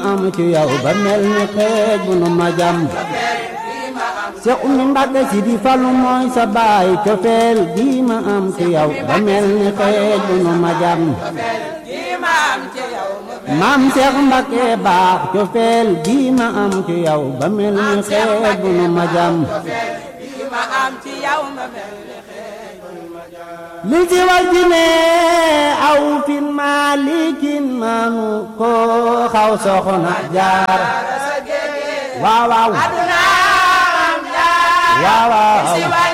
am ci yow ba mel ni xeej bu nu ma jam Seex Umi Mbàkke si di falu mooy sa baay cofeel gi ma am ci yow ba mel ni xeej bu nu ma jam maam Seex Mbàkke baax cofeel gi ma am ci yow ba mel ni xeej bu nu ma jam li si wal ji ne aw fin maalikin maanu ko xaw soxna jaar waaw waaw waaw waaw